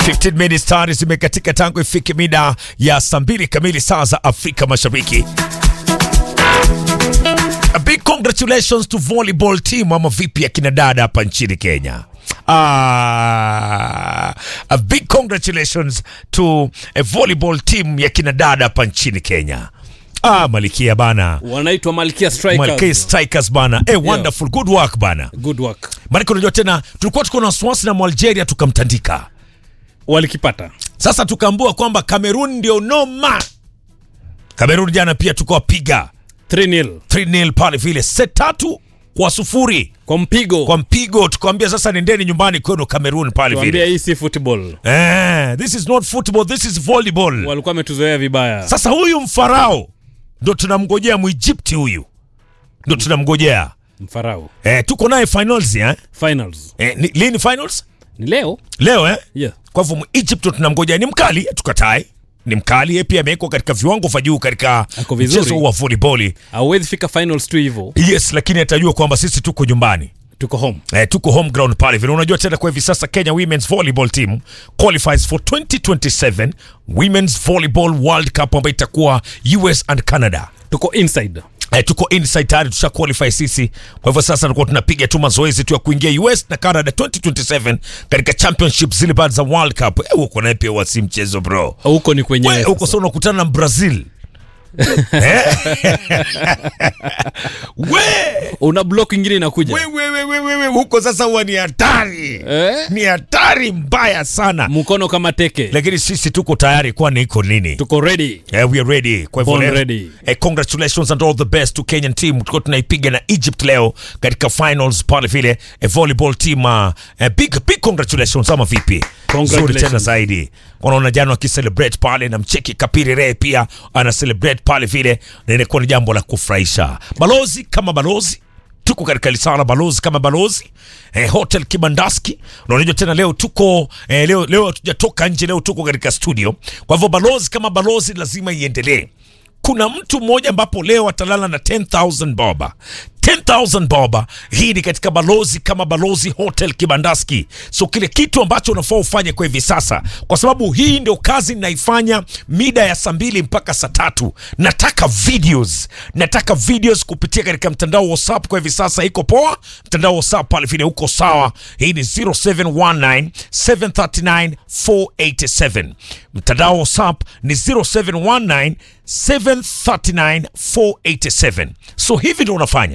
15 minutes tayari zimekatika tangu ifike mida ya saa mbili kamili saa za Afrika Mashariki. A big congratulations to volleyball team ama vipi ya kina dada hapa nchini Kenya. Ah, a big congratulations to a volleyball team ya kina dada hapa nchini Kenya. Ah, Malikia bana. wanaitwa Malkia Strikers. Malkia Strikers bana. Eh, wonderful good work bana. Good work. Maana unajua tena tulikuwa tuko na wasiwasi na Algeria tukamtandika. Walikipata. Sasa tukaambua kwamba Cameroon ndio noma. Cameroon jana pia tukawapiga 3-0 3-0 pale vile set tatu kwa sufuri kwa mpigo. kwa mpigo, tukawambia sasa nendeni nyumbani kwenu Cameroon pale Tuambia vile. hii si football. Eh, this is not football, this is volleyball. Walikuwa wametuzoea vibaya. Sasa huyu mfarao ndo tunamngojea Mwegypti huyu ndo tunamngojea Mfarao. eh, tuko naye finals eh? Finals. Eh, ni, lini finals? Ni leo? Leo eh? Yeah. Kwa hivyo Egypt tunamngojea, ni mkali, tukatai ni mkali, yeye pia amewekwa katika viwango vya juu katika Ako vizuri. mchezo huu wa volleyball. Hauwezi fika finals tu hivyo. Yes, lakini atajua kwamba sisi tuko nyumbani. Tuko home. Eh, tuko home ground pale vile. Unajua tena kwa hivi sasa Kenya Women's Volleyball Team qualifies for 2027 Women's Volleyball World Cup ambayo itakuwa US and Canada. Tuko inside. Eh, tuko inside tayari tusha qualify sisi. Kwa hivyo sasa tulikuwa tunapiga tu mazoezi tu ya kuingia US na Canada 2027 katika championship zile baada za World Cup. Eh, huko naye pia wasi mchezo bro. Huko ni kwenye We, huko sasa unakutana na Brazil. Eh? we, una block ingine inakuja. we, we, we, we, we, we, huko sasa huwa ni hatari Eh? ni hatari mbaya sana Mkono kama teke. lakini sisi tuko tayari kwani iko nini Tuko ready. Yeah, we are ready. Kwa hivyo Born leo- ready. Eh, congratulations and all the best to Kenyan team. Tulikuwa tunaipiga na Egypt leo katika finals pale vile eh, volleyball team uh, eh, big big congratulations ama vipi? Congratulations. Nzuri tena zaidi. Unaona jana wakicelebrate pale na mcheki Kapiri Ray pia ana celebrate pale vile na inakuwa ni jambo la kufurahisha. Balozi kama balozi tuko katika lisana balozi kama balozi eh, hotel Kibandaski na unajua tena leo tuko eh, leo leo hatujatoka nje, leo tuko katika studio. Kwa hivyo balozi kama balozi lazima iendelee. Kuna mtu mmoja ambapo leo atalala na 10000 boba 10,000 boba. Hii ni katika balozi kama balozi hotel Kibandaski. So kile kitu ambacho unafaa ufanye kwa hivi sasa, kwa sababu hii ndio kazi naifanya mida ya saa mbili mpaka saa tatu. Nataka videos, nataka videos kupitia katika mtandao wa WhatsApp. Kwa hivi sasa iko poa, mtandao wa WhatsApp pale vile uko sawa. Hii ni 0719 739 487. Mtandao wa WhatsApp ni 0719 739 487. So hivi ndio unafanya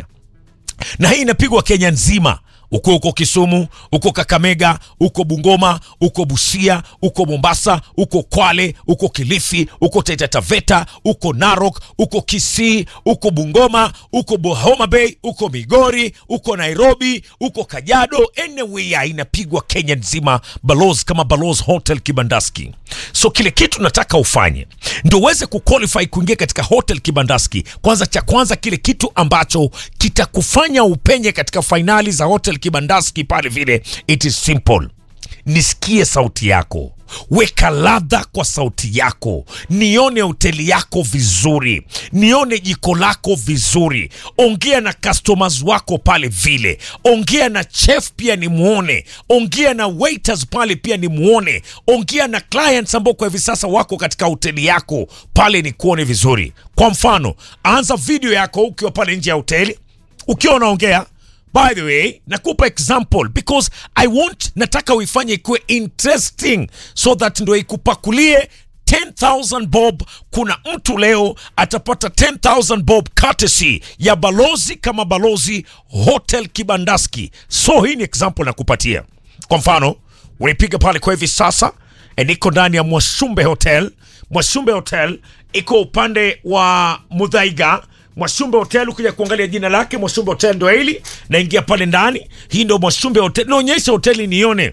na hii inapigwa Kenya nzima, uko uko Kisumu, uko Kakamega, uko Bungoma, uko Busia, uko Mombasa, uko Kwale, uko Kilifi, uko Taita Taveta, uko Narok, uko Kisii, uko Bungoma, uko Bo- Homa Bay, uko Migori, uko Nairobi, uko Kajiado, anywhere inapigwa Kenya nzima, balozi kama Balozi Hotel Kibandaski. So kile kitu nataka ufanye ndio uweze kuqualify kuingia katika Hotel Kibandaski. Kwanza cha kwanza kile kitu ambacho kitakufanya upenye katika fainali za Hotel Kibandaski pale vile, it is simple. Nisikie sauti yako, weka ladha kwa sauti yako, nione hoteli yako vizuri, nione jiko lako vizuri, ongea na customers wako pale vile, ongea na chef pia nimuone, ongea na waiters pale pia nimuone, ongea na clients ambao kwa hivi sasa wako katika hoteli yako pale nikuone vizuri. Kwa mfano, anza video yako ukiwa pale nje ya hoteli ukiwa unaongea by the way nakupa example because i want nataka uifanye ikuwe interesting so that ndo ikupakulie 10000 bob kuna mtu leo atapata 10000 bob courtesy ya balozi kama balozi hotel kibandaski so hii ni example nakupatia kwa mfano unaipiga pale kwa hivi sasa e, niko ndani ya mwashumbe hotel mwashumbe hotel iko upande wa mudhaiga Mwashumbe Hotel, ukija kuangalia jina lake Mwashumbe Hotel ndo hili, naingia pale ndani. Hii ndo Mwashumbe Hotel, naonyesha hoteli nione.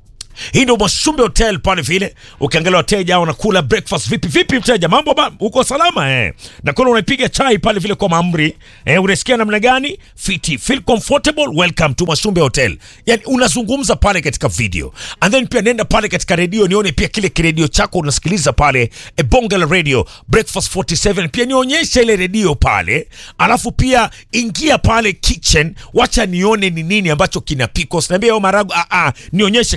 Hii ndo Mwashumbe Hotel pale vile. Ukiangalia wateja wanakula breakfast vipi vipi, mteja mambo ba, uko salama eh? Na kuna unaipiga chai pale vile kwa maamri eh, unasikia namna gani? Fiti, feel comfortable, welcome to Mwashumbe Hotel. Yani unazungumza pale katika video and then pia nenda pale katika redio nione pia kile kiredio chako unasikiliza pale e, bonge la radio breakfast 47 pia nionyeshe ile redio pale, alafu pia ingia pale kitchen, wacha nione ni nini ambacho kinapikwa. Usiniambie oh, maragu ah, ah, nionyeshe kama ni maragu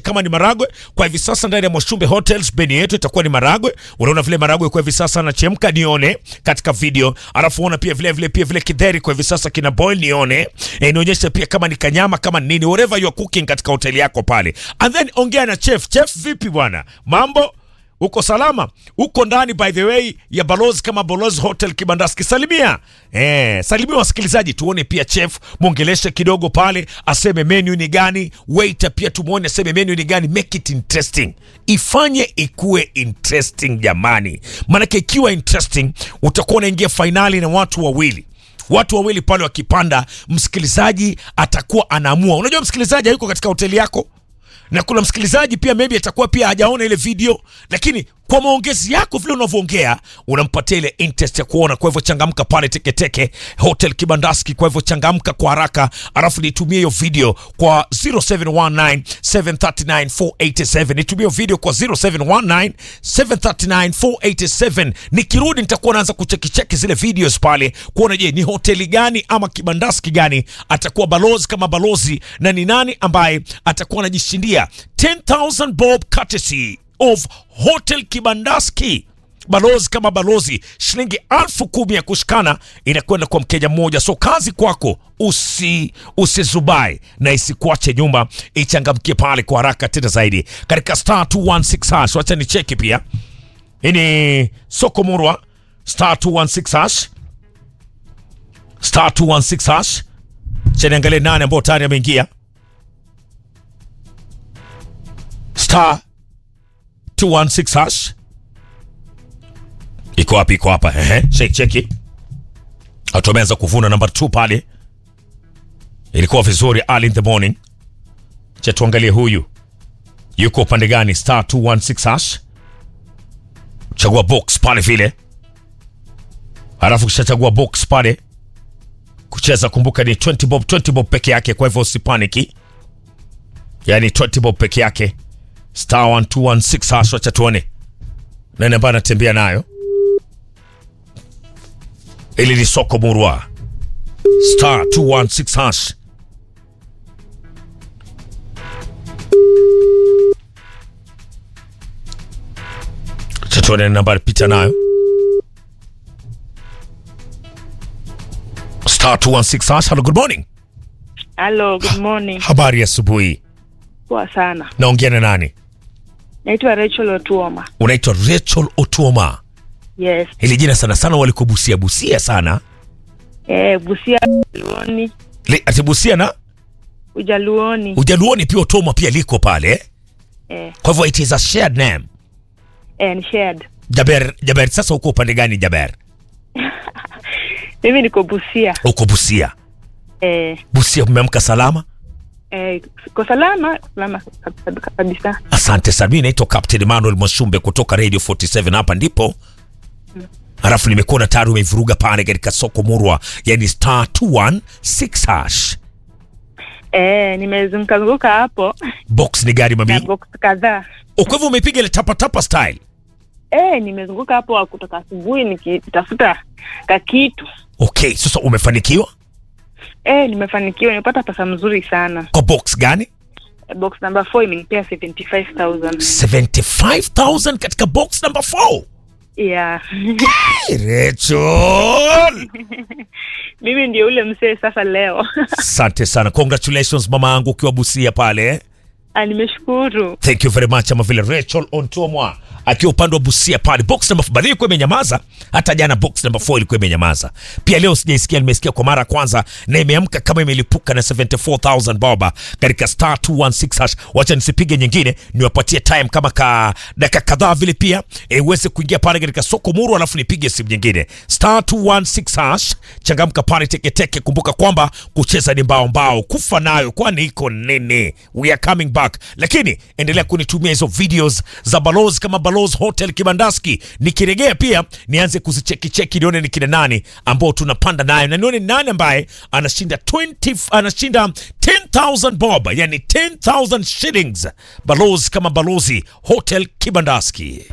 maragwe kwa hivi sasa ndani ya Mwashumbe Hotels. Menu yetu itakuwa ni maragwe. Unaona vile maragwe kwa hivi sasa anachemka, nione katika video, alafu ona pia vile vile pia vile kidheri kwa hivi sasa kina boil, nione e, nionyeshe pia kama ni kanyama kama ni nini, whatever you are cooking katika hoteli yako pale, and then ongea na chef. Chef, vipi bwana, mambo uko salama? Uko ndani by the way ya balozi kama balozi hotel Kibandaski. Salimia eh, salimia wasikilizaji, tuone pia chef mwongeleshe kidogo pale, aseme menu ni gani. Waiter pia tumuone aseme menu ni gani. Make it interesting, ifanye ikuwe interesting jamani, maanake ikiwa interesting utakuwa unaingia fainali na watu wawili watu wawili pale wakipanda, msikilizaji atakuwa anaamua. Unajua msikilizaji hayuko katika hoteli yako na kuna msikilizaji pia maybe atakuwa pia hajaona ile video, lakini kwa maongezi yako vile unavyoongea unampatia ile interest ya kuona. Kwa hivyo changamka pale Teketeke Hotel Kibandaski. Kwa hivyo changamka kwa haraka, alafu nitumie hiyo video kwa 0719 739 487. Nitumie hiyo video kwa 0719 739 487. Nikirudi nitakuwa naanza kuchekicheki zile videos pale kuona, je, ni hoteli gani ama kibandaski gani atakuwa balozi kama balozi, na ni nani ambaye atakuwa anajishindia 10000 bob courtesy of Hotel Kibandaski. Balozi kama balozi, shilingi alfu kumi ya kushikana inakwenda kwa mkeja mmoja. So kazi kwako, usi usizubai na isikuache nyuma, ichangamkie pale kwa haraka tena zaidi katika star 216 hash. Wacha ni cheki pia, hii ni soko murwa star 216 hash, star 216 hash. Cha niangalie nane ambao tayari ameingia star 216 hash iko wapi? Iko hapa, ehe, shake cheki. Watu wameanza kuvuna namba 2 pale, ilikuwa vizuri early in the morning. Cha tuangalie huyu yuko upande gani? Star 216 hash, chagua box pale vile, alafu kishachagua box pale kucheza, kumbuka ni 20 bob, 20 bob peke yake, kwa hivyo usipaniki, yani 20 bob peke yake star 1216 hash. Wacha tuone nani ambaye anatembea nayo. Ili ni soko murwa star 216 hash. Wacha tuone nani ambaye anapita nayo star 216 hash. Hello, good morning. Hello, good morning. Habari ya asubuhi. Poa sana. Naongea na nani? Naitwa Rachel Otuoma. Unaitwa Rachel Otuoma. Yes. Hili jina sana sana walikubusia busia sana. Eh, Busia Ujaluoni. Le- Ati busia na Ujaluoni. ujaluoni pia Otuoma pia liko pale. Eh, Kwa hivyo it is a shared name. eh, ni shared. Jaber, Jaber sasa uko upande gani Jaber? Mimi niko Busia. Uko Busia. Eh, Busia umeamka salama? eh, kwa salama, salama kab- kab- kabisa. Asante sana. Mimi naitwa Captain Emmanuel Mwashumbe kutoka Radio 47 hapa ndipo. Alafu nimekuona tayari umeivuruga pale katika soko murwa, yani star 216 hash. Eh, nimezunguka zunguka hapo Box ni gari na mami. box kadhaa. Oh, Kwa hivyo umepiga ile tapa tapa style. Eh, nimezunguka hapo kutoka asubuhi nikitafuta kakitu. Okay, sasa umefanikiwa? Eh, nimefanikiwa, nimepata pesa mzuri sana. Kwa box gani? Eh, box number 4 imenipea 75000. 75,000 katika box number 4. Yeah. Rachel. Mimi ndio ule mzee sasa leo. Asante sana. Congratulations mama yangu ukiwa Busia pale. Ah, nimeshukuru. Thank you very much ama vile Rachel Ontomwa akiwa upande wa Busia pale. Box number 4 ilikuwa imenyamaza. Hata jana box number 4 ilikuwa imenyamaza. Pia leo sijaisikia, nimesikia kwa mara ya kwanza na imeamka kama imelipuka na 74000 boba katika star 216 hash. Wacha nisipige nyingine, niwapatie time kama ka dakika kadhaa vile pia e, uweze kuingia pale katika soko muru, alafu nipige simu nyingine star 216 hash. Changamka pale teketeke. Kumbuka kwamba kucheza ni mbao mbao, kufa nayo kwani iko nini? We are coming back, lakini endelea kunitumia hizo videos za balozi kama balozi hotel Kibandaski. Nikiregea pia nianze kuzichekicheki nione ni kina nani ambao tunapanda nayo na nione nani ambaye anashinda 20 anashinda 10000 bob, yani 10000 shillings. Balozi kama balozi hotel Kibandaski.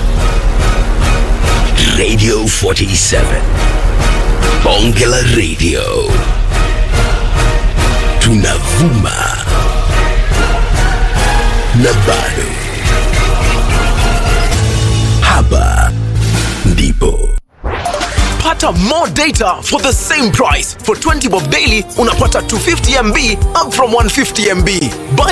Radio 47. Bonge la Radio. Tunavuma na bado. Hapa ndipo Pata more data for the same price. For 20 bob daily unapata 250 MB up from 150 MB. Buy